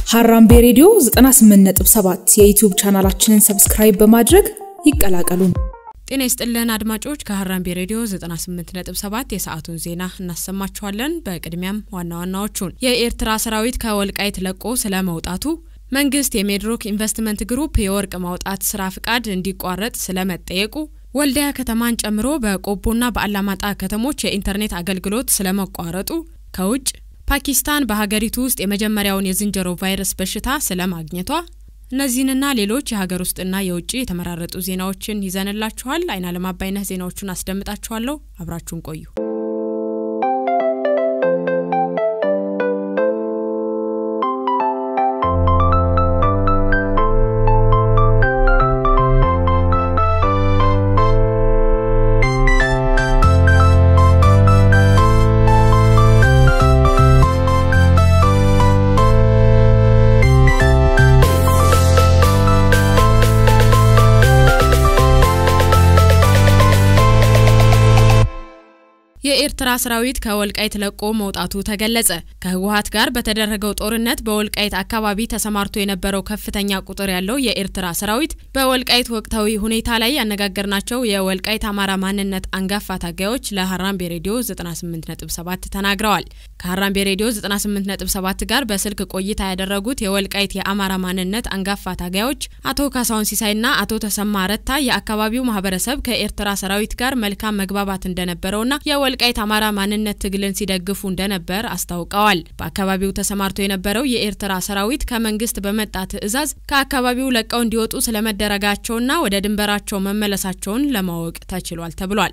ሀራምቤ ሬዲዮ 98.7 የዩቲዩብ ቻናላችንን ሰብስክራይብ በማድረግ ይቀላቀሉን። ጤና ይስጥልን አድማጮች፣ ከሀራምቤ ሬዲዮ 98.7 የሰዓቱን ዜና እናሰማችኋለን። በቅድሚያም ዋና ዋናዎቹን የኤርትራ ሰራዊት ከወልቃይት ለቆ ስለ መውጣቱ፣ መንግስት የሜድሮክ ኢንቨስትመንት ግሩፕ የወርቅ ማውጣት ስራ ፍቃድ እንዲቋረጥ ስለመጠየቁ፣ ወልዲያ ከተማን ጨምሮ በቆቦና በአላማጣ ከተሞች የኢንተርኔት አገልግሎት ስለመቋረጡ፣ ከውጭ ፓኪስታን በሀገሪቱ ውስጥ የመጀመሪያውን የዝንጀሮ ቫይረስ በሽታ ስለማግኘቷ እነዚህንና ሌሎች የሀገር ውስጥና የውጭ የተመራረጡ ዜናዎችን ይዘንላችኋል። አይናለም አባይነህ ዜናዎቹን አስደምጣችኋለሁ። አብራችሁን ቆዩ። የኤርትራ ሰራዊት ከወልቃይት ለቆ መውጣቱ ተገለጸ። ከህወሀት ጋር በተደረገው ጦርነት በወልቃይት አካባቢ ተሰማርቶ የነበረው ከፍተኛ ቁጥር ያለው የኤርትራ ሰራዊት በወልቃይት ወቅታዊ ሁኔታ ላይ ያነጋገርናቸው የወልቃይት አማራ ማንነት አንጋፋ ታጋዮች ለሀራምቤ ሬዲዮ 98.7 ተናግረዋል። ከሀራምቤ ሬዲዮ 98.7 ጋር በስልክ ቆይታ ያደረጉት የወልቃይት የአማራ ማንነት አንጋፋ ታጋዮች አቶ ካሳሁን ሲሳይና አቶ ተሰማ ረታ የአካባቢው ማህበረሰብ ከኤርትራ ሰራዊት ጋር መልካም መግባባት እንደነበረውና የወልቃይት አማራ ማንነት ትግልን ሲደግፉ እንደነበር አስታውቀዋል። በአካባቢው ተሰማርቶ የነበረው የኤርትራ ሰራዊት ከመንግስት በመጣ ትዕዛዝ ከአካባቢው ለቀው እንዲወጡ ስለመደረጋቸውና ወደ ድንበራቸው መመለሳቸውን ለማወቅ ተችሏል ተብሏል።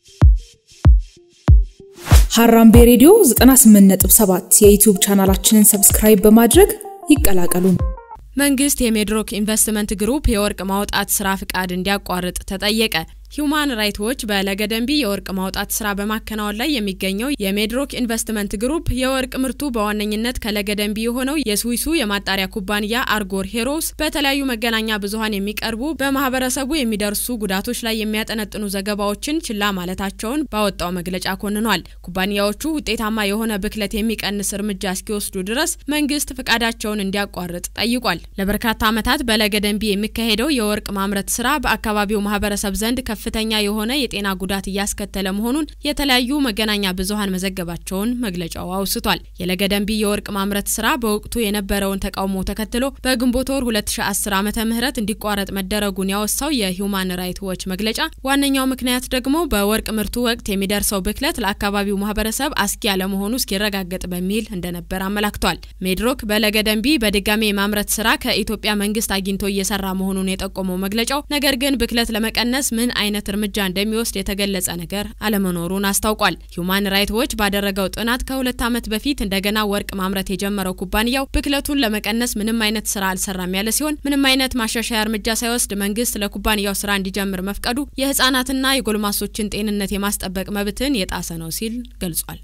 ሀራምቤ ሬዲዮ 98.7 የዩቲዩብ ቻናላችንን ሰብስክራይብ በማድረግ ይቀላቀሉን። መንግስት የሜድሮክ ኢንቨስትመንት ግሩፕ የወርቅ ማውጣት ስራ ፍቃድ እንዲያቋርጥ ተጠየቀ። ሂዩማን ራይት ዎች በለገደንቢ የወርቅ ማውጣት ስራ በማከናወን ላይ የሚገኘው የሜድሮክ ኢንቨስትመንት ግሩፕ የወርቅ ምርቱ በዋነኝነት ከለገደንቢ የሆነው የስዊሱ የማጣሪያ ኩባንያ አርጎር ሄሮስ በተለያዩ መገናኛ ብዙኃን የሚቀርቡ በማህበረሰቡ የሚደርሱ ጉዳቶች ላይ የሚያጠነጥኑ ዘገባዎችን ችላ ማለታቸውን ባወጣው መግለጫ ኮንኗል። ኩባንያዎቹ ውጤታማ የሆነ ብክለት የሚቀንስ እርምጃ እስኪወስዱ ድረስ መንግስት ፍቃዳቸውን እንዲያቋርጥ ጠይቋል። ለበርካታ ዓመታት በለገደንቢ የሚካሄደው የወርቅ ማምረት ስራ በአካባቢው ማህበረሰብ ዘንድ ከፍተኛ የሆነ የጤና ጉዳት እያስከተለ መሆኑን የተለያዩ መገናኛ ብዙኃን መዘገባቸውን መግለጫው አውስቷል። የለገደንቢ የወርቅ ማምረት ስራ በወቅቱ የነበረውን ተቃውሞ ተከትሎ በግንቦት ወር 2010 ዓመተ ምህረት እንዲቋረጥ መደረጉን ያወሳው የሂዩማን ራይት ዎች መግለጫ ዋነኛው ምክንያት ደግሞ በወርቅ ምርቱ ወቅት የሚደርሰው ብክለት ለአካባቢው ማህበረሰብ አስጊ ያለመሆኑ እስኪረጋገጥ በሚል እንደነበር አመላክቷል። ሜድሮክ በለገደንቢ በድጋሚ የማምረት ስራ ከኢትዮጵያ መንግስት አግኝቶ እየሰራ መሆኑን የጠቆመው መግለጫው ነገር ግን ብክለት ለመቀነስ ምን አይነት እርምጃ እንደሚወስድ የተገለጸ ነገር አለመኖሩን አስታውቋል። ሂዩማን ራይት ዎች ባደረገው ጥናት ከሁለት ዓመት በፊት እንደገና ወርቅ ማምረት የጀመረው ኩባንያው ብክለቱን ለመቀነስ ምንም አይነት ስራ አልሰራም ያለ ሲሆን ምንም አይነት ማሻሻያ እርምጃ ሳይወስድ መንግስት ለኩባንያው ስራ እንዲጀምር መፍቀዱ የህጻናትና የጎልማሶችን ጤንነት የማስጠበቅ መብትን የጣሰ ነው ሲል ገልጿል።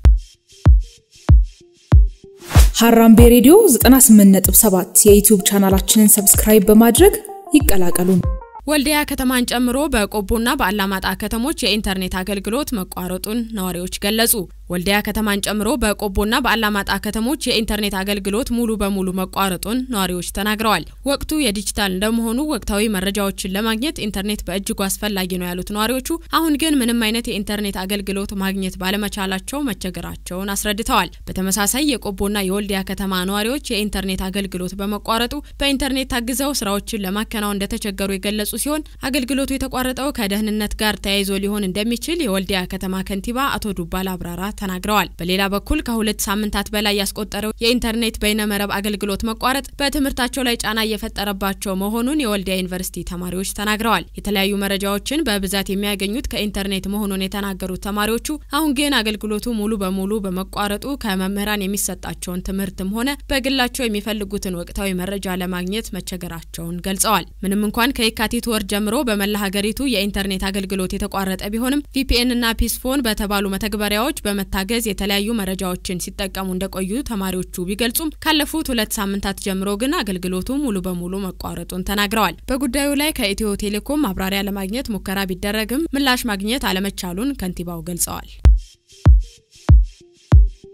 ሀራምቤ ሬዲዮ 98.7 የዩቲዩብ ቻናላችንን ሰብስክራይብ በማድረግ ይቀላቀሉን። ወልዲያ ከተማን ጨምሮ በቆቦና በአላማጣ ከተሞች የኢንተርኔት አገልግሎት መቋረጡን ነዋሪዎች ገለጹ። ወልዲያ ከተማን ጨምሮ በቆቦና በአላማጣ ከተሞች የኢንተርኔት አገልግሎት ሙሉ በሙሉ መቋረጡን ነዋሪዎች ተናግረዋል። ወቅቱ የዲጂታል እንደመሆኑ ወቅታዊ መረጃዎችን ለማግኘት ኢንተርኔት በእጅጉ አስፈላጊ ነው ያሉት ነዋሪዎቹ አሁን ግን ምንም አይነት የኢንተርኔት አገልግሎት ማግኘት ባለመቻላቸው መቸገራቸውን አስረድተዋል። በተመሳሳይ የቆቦና የወልዲያ ከተማ ነዋሪዎች የኢንተርኔት አገልግሎት በመቋረጡ በኢንተርኔት ታግዘው ስራዎችን ለማከናወን እንደተቸገሩ የገለጹ ሲሆን አገልግሎቱ የተቋረጠው ከደህንነት ጋር ተያይዞ ሊሆን እንደሚችል የወልዲያ ከተማ ከንቲባ አቶ ዱባል አብራራ ተናግረዋል። በሌላ በኩል ከሁለት ሳምንታት በላይ ያስቆጠረው የኢንተርኔት በይነመረብ አገልግሎት መቋረጥ በትምህርታቸው ላይ ጫና እየፈጠረባቸው መሆኑን የወልዲያ ዩኒቨርሲቲ ተማሪዎች ተናግረዋል። የተለያዩ መረጃዎችን በብዛት የሚያገኙት ከኢንተርኔት መሆኑን የተናገሩት ተማሪዎቹ አሁን ግን አገልግሎቱ ሙሉ በሙሉ በመቋረጡ ከመምህራን የሚሰጣቸውን ትምህርትም ሆነ በግላቸው የሚፈልጉትን ወቅታዊ መረጃ ለማግኘት መቸገራቸውን ገልጸዋል። ምንም እንኳን ከየካቲት ወር ጀምሮ በመላ ሀገሪቱ የኢንተርኔት አገልግሎት የተቋረጠ ቢሆንም ቪፒኤን እና ፒስፎን በተባሉ መተግበሪያዎች በመታገዝ የተለያዩ መረጃዎችን ሲጠቀሙ እንደቆዩ ተማሪዎቹ ቢገልጹም ካለፉት ሁለት ሳምንታት ጀምሮ ግን አገልግሎቱ ሙሉ በሙሉ መቋረጡን ተናግረዋል። በጉዳዩ ላይ ከኢትዮ ቴሌኮም ማብራሪያ ለማግኘት ሙከራ ቢደረግም ምላሽ ማግኘት አለመቻሉን ከንቲባው ገልጸዋል።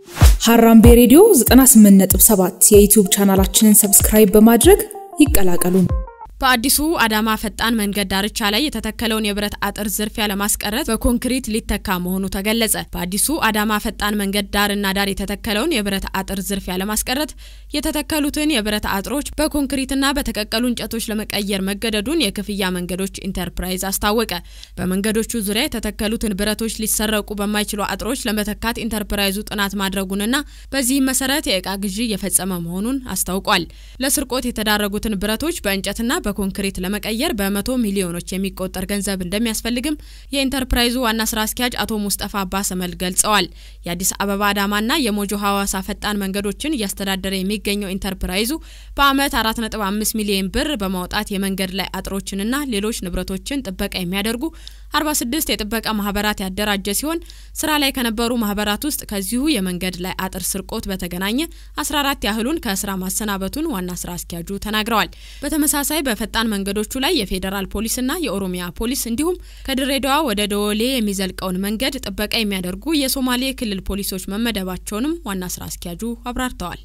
ሀራምቤ ሬዲዮ 98.7 የዩቲዩብ ቻናላችንን ሰብስክራይብ በማድረግ ይቀላቀሉን። በአዲሱ አዳማ ፈጣን መንገድ ዳርቻ ላይ የተተከለውን የብረት አጥር ዝርፊያ ለማስቀረት በኮንክሪት ሊተካ መሆኑ ተገለጸ። በአዲሱ አዳማ ፈጣን መንገድ ዳርና ዳር የተተከለውን የብረት አጥር ዝርፊያ ለማስቀረት የተተከሉትን የብረት አጥሮች በኮንክሪትና በተቀቀሉ እንጨቶች ለመቀየር መገደዱን የክፍያ መንገዶች ኢንተርፕራይዝ አስታወቀ። በመንገዶቹ ዙሪያ የተተከሉትን ብረቶች ሊሰረቁ በማይችሉ አጥሮች ለመተካት ኢንተርፕራይዙ ጥናት ማድረጉንና በዚህም መሰረት የእቃ ግዢ እየፈጸመ መሆኑን አስታውቋል። ለስርቆት የተዳረጉትን ብረቶች በእንጨትና በኮንክሪት ለመቀየር በመቶ ሚሊዮኖች የሚቆጠር ገንዘብ እንደሚያስፈልግም የኢንተርፕራይዙ ዋና ስራ አስኪያጅ አቶ ሙስጠፋ አባሰመል ገልጸዋል። የአዲስ አበባ አዳማና የሞጆ ሐዋሳ ፈጣን መንገዶችን እያስተዳደረ የሚገኘው ኢንተርፕራይዙ በአመት 4.5 ሚሊዮን ብር በማውጣት የመንገድ ላይ አጥሮችንና ሌሎች ንብረቶችን ጥበቃ የሚያደርጉ 46 የጥበቃ ማህበራት ያደራጀ ሲሆን ስራ ላይ ከነበሩ ማህበራት ውስጥ ከዚሁ የመንገድ ላይ አጥር ስርቆት በተገናኘ 14 ያህሉን ከስራ ማሰናበቱን ዋና ስራ አስኪያጁ ተናግረዋል። በተመሳሳይ በፈጣን መንገዶቹ ላይ የፌዴራል ፖሊስና የኦሮሚያ ፖሊስ እንዲሁም ከድሬዳዋ ወደ ደወሌ የሚዘልቀውን መንገድ ጥበቃ የሚያደርጉ የሶማሌ ክልል ፖሊሶች መመደባቸውንም ዋና ስራ አስኪያጁ አብራርተዋል።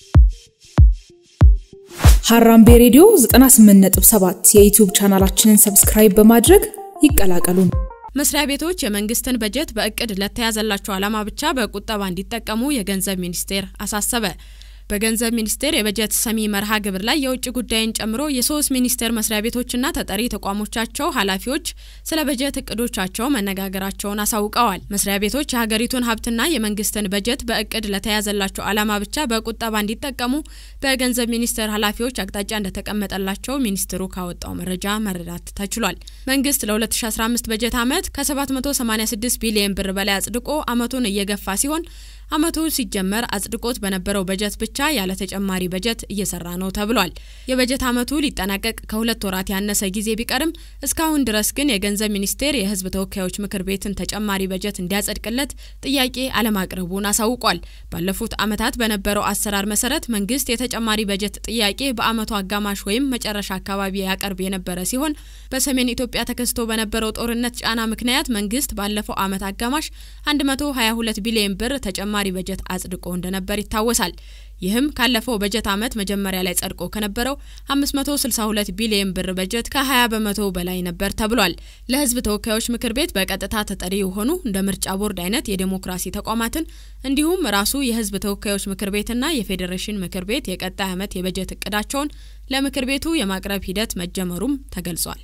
ሀራምቤ ሬዲዮ 98.7 የዩቲዩብ ቻናላችንን ሰብስክራይብ በማድረግ ይቀላቀሉን። መስሪያ ቤቶች የመንግስትን በጀት በእቅድ ለተያዘላቸው ዓላማ ብቻ በቁጠባ እንዲጠቀሙ የገንዘብ ሚኒስቴር አሳሰበ። በገንዘብ ሚኒስቴር የበጀት ሰሚ መርሃ ግብር ላይ የውጭ ጉዳይን ጨምሮ የሶስት ሚኒስቴር መስሪያ ቤቶችና ተጠሪ ተቋሞቻቸው ኃላፊዎች ስለ በጀት እቅዶቻቸው መነጋገራቸውን አሳውቀዋል። መስሪያ ቤቶች የሀገሪቱን ሀብትና የመንግስትን በጀት በእቅድ ለተያዘላቸው ዓላማ ብቻ በቁጠባ እንዲጠቀሙ በገንዘብ ሚኒስቴር ኃላፊዎች አቅጣጫ እንደተቀመጠላቸው ሚኒስትሩ ካወጣው መረጃ መረዳት ተችሏል። መንግስት ለ2015 በጀት ዓመት ከ786 ቢሊዮን ብር በላይ አጽድቆ ዓመቱን እየገፋ ሲሆን ዓመቱ ሲጀመር አጽድቆት በነበረው በጀት ብቻ ያለ ተጨማሪ በጀት እየሰራ ነው ተብሏል። የበጀት ዓመቱ ሊጠናቀቅ ከሁለት ወራት ያነሰ ጊዜ ቢቀርም እስካሁን ድረስ ግን የገንዘብ ሚኒስቴር የሕዝብ ተወካዮች ምክር ቤትን ተጨማሪ በጀት እንዲያጸድቅለት ጥያቄ አለማቅረቡን አሳውቋል። ባለፉት ዓመታት በነበረው አሰራር መሰረት መንግስት የተጨማሪ በጀት ጥያቄ በዓመቱ አጋማሽ ወይም መጨረሻ አካባቢ ያቀርብ የነበረ ሲሆን በሰሜን ኢትዮጵያ ተከስቶ በነበረው ጦርነት ጫና ምክንያት መንግስት ባለፈው ዓመት አጋማሽ 122 ቢሊዮን ብር ተጨማሪ ተጨማሪ በጀት አጽድቆ እንደነበር ይታወሳል። ይህም ካለፈው በጀት ዓመት መጀመሪያ ላይ ጸድቆ ከነበረው 562 ቢሊዮን ብር በጀት ከ20 በመቶ በላይ ነበር ተብሏል። ለህዝብ ተወካዮች ምክር ቤት በቀጥታ ተጠሪ የሆኑ እንደ ምርጫ ቦርድ አይነት የዴሞክራሲ ተቋማትን እንዲሁም ራሱ የህዝብ ተወካዮች ምክር ቤትና የፌዴሬሽን ምክር ቤት የቀጣይ ዓመት የበጀት እቅዳቸውን ለምክር ቤቱ የማቅረብ ሂደት መጀመሩም ተገልጿል።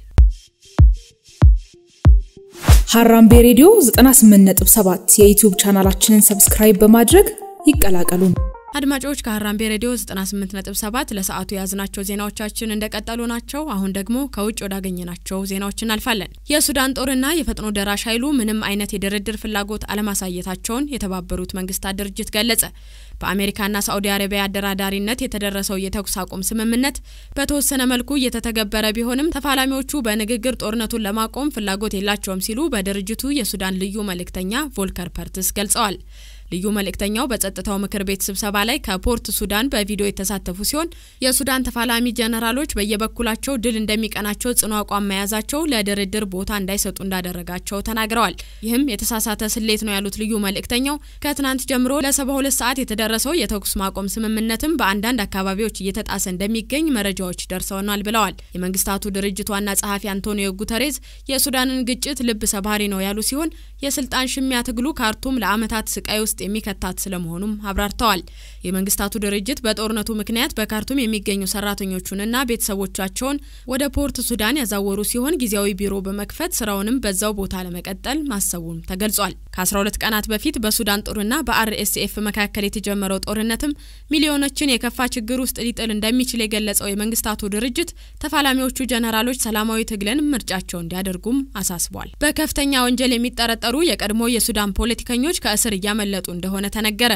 ሀራምቤ ሬዲዮ 98.7 የዩቲዩብ ቻናላችንን ሰብስክራይብ በማድረግ ይቀላቀሉን። አድማጮች ከሀራምቤ ሬዲዮ 98.7 ለሰዓቱ የያዝናቸው ዜናዎቻችን እንደቀጠሉ ናቸው። አሁን ደግሞ ከውጭ ወዳገኘናቸው ዜናዎች እናልፋለን። የሱዳን ጦርና የፈጥኖ ደራሽ ኃይሉ ምንም አይነት የድርድር ፍላጎት አለማሳየታቸውን የተባበሩት መንግስታት ድርጅት ገለጸ። በአሜሪካና ሳዑዲ አረቢያ አደራዳሪነት የተደረሰው የተኩስ አቁም ስምምነት በተወሰነ መልኩ እየተተገበረ ቢሆንም ተፋላሚዎቹ በንግግር ጦርነቱን ለማቆም ፍላጎት የላቸውም ሲሉ በድርጅቱ የሱዳን ልዩ መልእክተኛ ቮልከር ፐርትስ ገልጸዋል። ልዩ መልእክተኛው በጸጥታው ምክር ቤት ስብሰባ ላይ ከፖርት ሱዳን በቪዲዮ የተሳተፉ ሲሆን የሱዳን ተፋላሚ ጀነራሎች በየበኩላቸው ድል እንደሚቀናቸው ጽኑ አቋም መያዛቸው ለድርድር ቦታ እንዳይሰጡ እንዳደረጋቸው ተናግረዋል። ይህም የተሳሳተ ስሌት ነው ያሉት ልዩ መልእክተኛው ከትናንት ጀምሮ ለሰባ ሁለት ሰዓት የተደረሰው የተኩስ ማቆም ስምምነትም በአንዳንድ አካባቢዎች እየተጣሰ እንደሚገኝ መረጃዎች ደርሰውናል ብለዋል። የመንግስታቱ ድርጅት ዋና ጸሐፊ አንቶኒዮ ጉተሬዝ የሱዳንን ግጭት ልብ ሰባሪ ነው ያሉ ሲሆን የስልጣን ሽሚያ ትግሉ ካርቱም ለዓመታት ስቃይ ውስጥ የሚከታት ስለመሆኑም አብራርተዋል። የመንግስታቱ ድርጅት በጦርነቱ ምክንያት በካርቱም የሚገኙ ሰራተኞቹንና ቤተሰቦቻቸውን ወደ ፖርት ሱዳን ያዛወሩ ሲሆን ጊዜያዊ ቢሮ በመክፈት ስራውንም በዛው ቦታ ለመቀጠል ማሰቡም ተገልጿል። ከ12 ቀናት በፊት በሱዳን ጦርና በአርኤስኤፍ መካከል የተጀመረው ጦርነትም ሚሊዮኖችን የከፋ ችግር ውስጥ ሊጥል እንደሚችል የገለጸው የመንግስታቱ ድርጅት ተፋላሚዎቹ ጀነራሎች ሰላማዊ ትግልን ምርጫቸው እንዲያደርጉም አሳስቧል። በከፍተኛ ወንጀል የሚጠረጠሩ የቀድሞ የሱዳን ፖለቲከኞች ከእስር እያመለጡ እንደሆነ ተነገረ።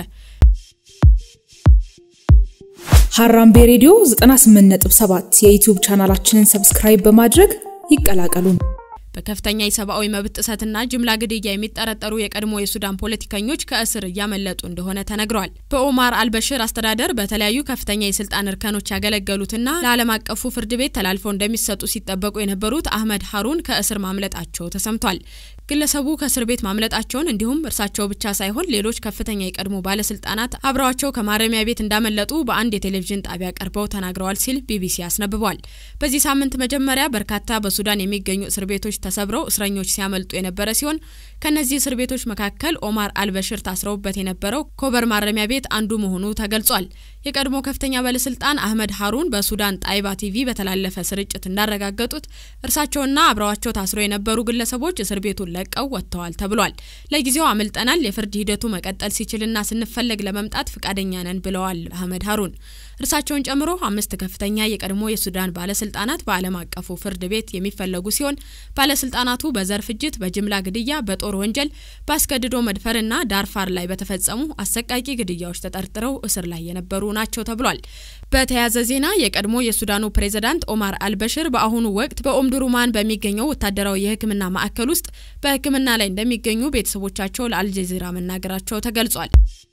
ሀራምቤ ሬዲዮ 98.7 የዩቲዩብ ቻናላችንን ሰብስክራይብ በማድረግ ይቀላቀሉን። በከፍተኛ የሰብአዊ መብት ጥሰትና ጅምላ ግድያ የሚጠረጠሩ የቀድሞ የሱዳን ፖለቲከኞች ከእስር እያመለጡ እንደሆነ ተነግሯል። በኦማር አልበሽር አስተዳደር በተለያዩ ከፍተኛ የስልጣን እርከኖች ያገለገሉትና ለዓለም አቀፉ ፍርድ ቤት ተላልፈው እንደሚሰጡ ሲጠበቁ የነበሩት አህመድ ሀሩን ከእስር ማምለጣቸው ተሰምቷል። ግለሰቡ ከእስር ቤት ማምለጣቸውን እንዲሁም እርሳቸው ብቻ ሳይሆን ሌሎች ከፍተኛ የቀድሞ ባለስልጣናት አብረዋቸው ከማረሚያ ቤት እንዳመለጡ በአንድ የቴሌቪዥን ጣቢያ ቀርበው ተናግረዋል ሲል ቢቢሲ አስነብቧል። በዚህ ሳምንት መጀመሪያ በርካታ በሱዳን የሚገኙ እስር ቤቶች ተሰብረው እስረኞች ሲያመልጡ የነበረ ሲሆን ከእነዚህ እስር ቤቶች መካከል ኦማር አልበሽር ታስረውበት የነበረው ኮበር ማረሚያ ቤት አንዱ መሆኑ ተገልጿል። የቀድሞ ከፍተኛ ባለስልጣን አህመድ ሀሩን በሱዳን ጣይባ ቲቪ በተላለፈ ስርጭት እንዳረጋገጡት እርሳቸውና አብረዋቸው ታስረው የነበሩ ግለሰቦች እስር ቤቱን ለቀው ወጥተዋል ተብሏል። ለጊዜው አምልጠናል፣ የፍርድ ሂደቱ መቀጠል ሲችልና ስንፈለግ ለመምጣት ፍቃደኛ ነን ብለዋል አህመድ ሀሩን። እርሳቸውን ጨምሮ አምስት ከፍተኛ የቀድሞ የሱዳን ባለስልጣናት በዓለም አቀፉ ፍርድ ቤት የሚፈለጉ ሲሆን ባለስልጣናቱ በዘር ፍጅት፣ በጅምላ ግድያ፣ በጦር ወንጀል፣ በአስገድዶ መድፈርና ዳርፋር ላይ በተፈጸሙ አሰቃቂ ግድያዎች ተጠርጥረው እስር ላይ የነበሩ ናቸው ተብሏል። በተያያዘ ዜና የቀድሞ የሱዳኑ ፕሬዝዳንት ኦማር አልበሽር በአሁኑ ወቅት በኦምዱሩማን በሚገኘው ወታደራዊ የሕክምና ማዕከል ውስጥ በሕክምና ላይ እንደሚገኙ ቤተሰቦቻቸው ለአልጀዚራ መናገራቸው ተገልጿል።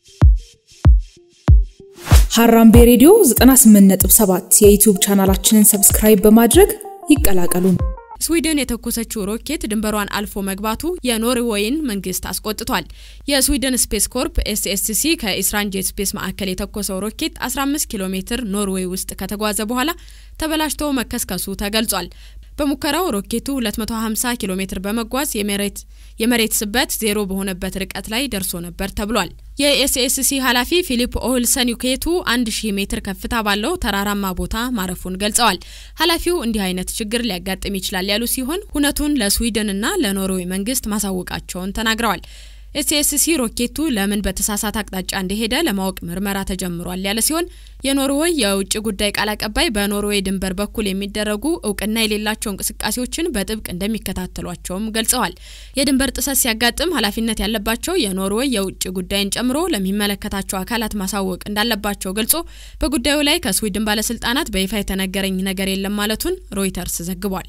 ሀራምቤ ሬዲዮ 98.7 የዩቲዩብ ቻናላችንን ሰብስክራይብ በማድረግ ይቀላቀሉን። ስዊድን የተኮሰችው ሮኬት ድንበሯን አልፎ መግባቱ የኖርዌይን መንግስት አስቆጥቷል። የስዊድን ስፔስ ኮርፕ ኤስኤስሲ ከኢስራንጄት ስፔስ ማዕከል የተኮሰው ሮኬት 15 ኪሎ ሜትር ኖርዌይ ውስጥ ከተጓዘ በኋላ ተበላሽቶ መከስከሱ ተገልጿል። በሙከራው ሮኬቱ 250 ኪሎ ሜትር በመጓዝ የመሬት የመሬት ስበት ዜሮ በሆነበት ርቀት ላይ ደርሶ ነበር ተብሏል። የኤስኤስሲ ኃላፊ ፊሊፕ ኦህልሰን ዩኬቱ 1000 ሜትር ከፍታ ባለው ተራራማ ቦታ ማረፉን ገልጸዋል። ኃላፊው እንዲህ አይነት ችግር ሊያጋጥም ይችላል ያሉ ሲሆን ሁነቱን ለስዊድንና ለኖርዌይ መንግስት ማሳወቃቸውን ተናግረዋል። ኤስኤስሲ ሮኬቱ ለምን በተሳሳተ አቅጣጫ እንደሄደ ለማወቅ ምርመራ ተጀምሯል ያለ ሲሆን የኖርዌይ የውጭ ጉዳይ ቃል አቀባይ በኖርዌይ ድንበር በኩል የሚደረጉ እውቅና የሌላቸው እንቅስቃሴዎችን በጥብቅ እንደሚከታተሏቸውም ገልጸዋል። የድንበር ጥሰት ሲያጋጥም ኃላፊነት ያለባቸው የኖርዌይ የውጭ ጉዳይን ጨምሮ ለሚመለከታቸው አካላት ማሳወቅ እንዳለባቸው ገልጾ በጉዳዩ ላይ ከስዊድን ባለስልጣናት በይፋ የተነገረኝ ነገር የለም ማለቱን ሮይተርስ ዘግቧል።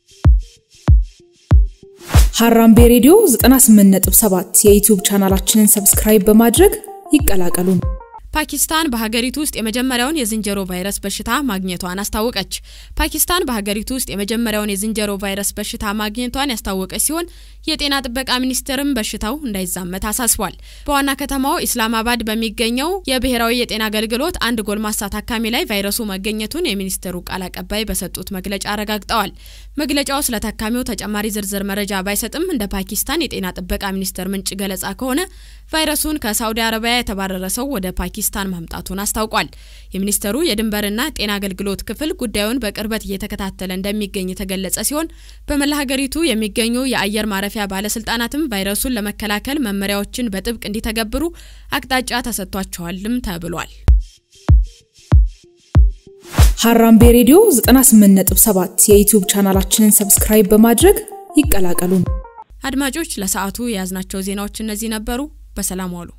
ሀራምቤ ሬዲዮ 98.7 የዩቲዩብ ቻናላችንን ሰብስክራይብ በማድረግ ይቀላቀሉን። ፓኪስታን በሀገሪቱ ውስጥ የመጀመሪያውን የዝንጀሮ ቫይረስ በሽታ ማግኘቷን አስታወቀች። ፓኪስታን በሀገሪቱ ውስጥ የመጀመሪያውን የዝንጀሮ ቫይረስ በሽታ ማግኘቷን ያስታወቀች ሲሆን የጤና ጥበቃ ሚኒስቴርም በሽታው እንዳይዛመት አሳስቧል። በዋና ከተማው ኢስላማባድ በሚገኘው የብሔራዊ የጤና አገልግሎት አንድ ጎልማሳ ታካሚ ላይ ቫይረሱ መገኘቱን የሚኒስቴሩ ቃል አቀባይ በሰጡት መግለጫ አረጋግጠዋል። መግለጫው ስለ ታካሚው ተጨማሪ ዝርዝር መረጃ ባይሰጥም እንደ ፓኪስታን የጤና ጥበቃ ሚኒስቴር ምንጭ ገለጻ ከሆነ ቫይረሱን ከሳውዲ አረቢያ የተባረረ ሰው ወደ ፓኪስታን ማምጣቱን አስታውቋል። የሚኒስቴሩ የድንበርና ጤና አገልግሎት ክፍል ጉዳዩን በቅርበት እየተከታተለ እንደሚገኝ የተገለጸ ሲሆን በመላ ሀገሪቱ የሚገኙ የአየር ማረፊያ ባለስልጣናትም ቫይረሱን ለመከላከል መመሪያዎችን በጥብቅ እንዲተገብሩ አቅጣጫ ተሰጥቷቸዋልም ተብሏል። ሀራምቤ ሬዲዮ 98.7 የዩቲዩብ ቻናላችንን ሰብስክራይብ በማድረግ ይቀላቀሉን። አድማጮች ለሰዓቱ የያዝናቸው ዜናዎች እነዚህ ነበሩ። በሰላም ዋሉ።